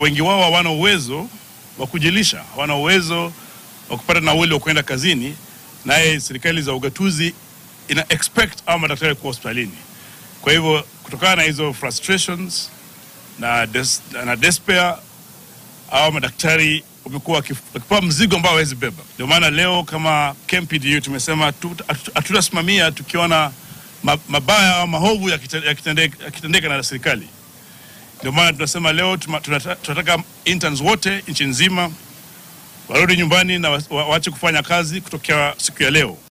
wengi wao hawana uwezo wa kujilisha, hawana uwezo wa kupata nauli wa kwenda kazini, naye serikali za ugatuzi ina expect au madaktari kuwa hospitalini. Kwa hivyo kutokana na hizo frustrations na, des, na despair au madaktari wamekuwa wakif- wakipewa mzigo ambao hawezi beba. Ndio maana leo kama KMPDU tumesema tu- hatu- hatutasimamia tukiona ma- mabaya au mahovu yakite- yakitendeka yakitendeka na serikali. Ndio maana tunasema leo tuma- tunata- tunataka interns wote nchi nzima warudi nyumbani na wa- wa- waache kufanya kazi kutokea siku ya leo.